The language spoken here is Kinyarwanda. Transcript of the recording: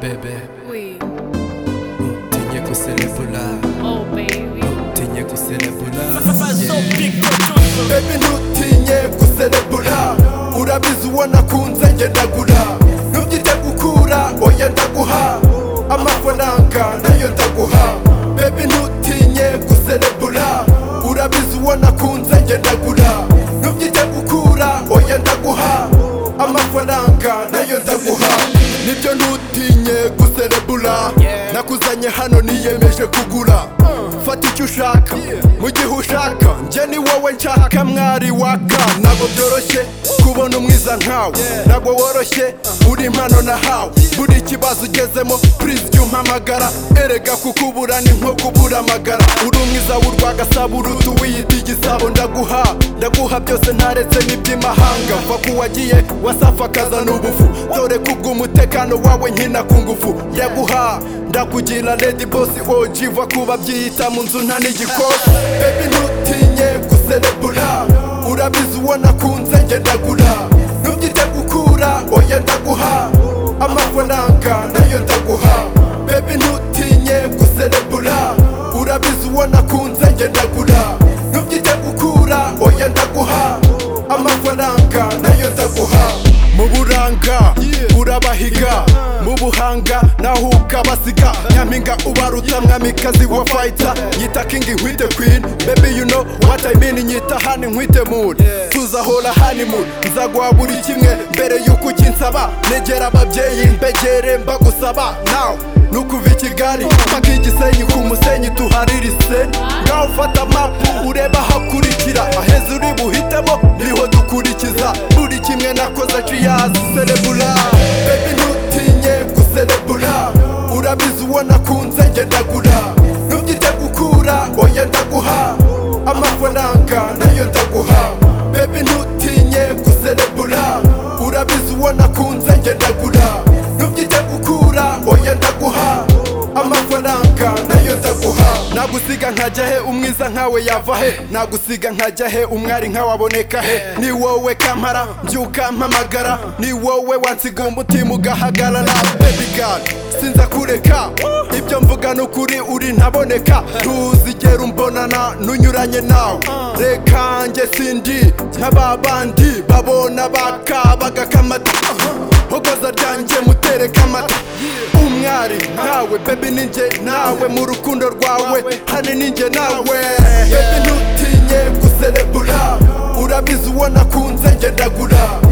bebe Oui, utinye kuselebula oh baby. utinye kuselebula bebi ntutinye guserebura urabizi uwo nakunze ngendagura ntubyite gukura oya ndaguha amafaranga nayo ndaguha bebi ntutinye guserebura urabizi uwo nakunze ngendagura ntubyite gukura oya ndaguha amafaranga nayo ndaguha nibyo ntutinye guserebura nakuzanye hano niyemeje kugura fata icyo ushaka mu gihe ushaka njye ni wowe nshaka mwari waka ntabwo byoroshye kubona umwiza nkawe ntabwo woroshye uri impano nahawe buri kibazo ugezemo purize jya umpamagara erega kukubura ni nko kubura amagara uri umwiza w'urwagasaba urudu wiyita igisabo ndaguha ndaguha byose ntaretse n'iby'imahanga va kuwagiye wasafa akazana ubufu dore kubw'umutekano wawe nkina ku ngufu ndaguha ndakugira lady boss OG va kuba byiyita mu nzu nta n'igikosi baby ntutinye guserebura urabizi uwo nakunze ngendagura ntubyite gukura oya ndaguha amafaranga nayo ndaguha baby ntutinye guserebura urabizi uwo nakunze ngendagura ntubyite gukura oya ndaguha amafaranga nayo ndaguha mu buranga urabahiga mu buhanga naho ukabasiga nyampinga ubaruta mwamikazi wa fayita yita kingi nkwite kwini bebi you know what I mean nyita hani nkwite muni tuzahora hani muni nzaguha buri kimwe mbere y'uko ukinsaba negera ababyeyi mbegere mbagusaba nawe nukuva i kigali mpaka igisenyi ku musenyi tuharirise ngaho ufata mapu ureba ahakurikira aheza uri buhitemo niho dukurikiza buri kimwe nakoze ciyazi serebura bebi ntutinye guserebura urabizi uwo nakunze ngendagura ntubyite gukura oya ndaguha amafaranga nayo ndaguha bebi ntutinye guserebura urabizi uwo nakunze ngendagura ntubyite gukura oya ndaguha amafaranga nayo ndaguha nagusiga nkajya he umwiza nkawe yava he nagusiga nkajya he umwari nkawe aboneka he ni wowe kampara mbyuka mpamagara ni wowe wansiga umutima ugahagarara baby girl sinza kureka ibyo mvuga ni ukuri uri ntaboneka ntuzigera umbonana n'unyuranye nawe reka njye sindi nk'aba bandi babona baka bagakamata hogoza ryanjye mutereka amata umwari nkawe bebi ninjye nawe mu rukundo rwawe hane ninjye nawe bebi ntutinye guserebura urabizi uwo nakunze ngendagura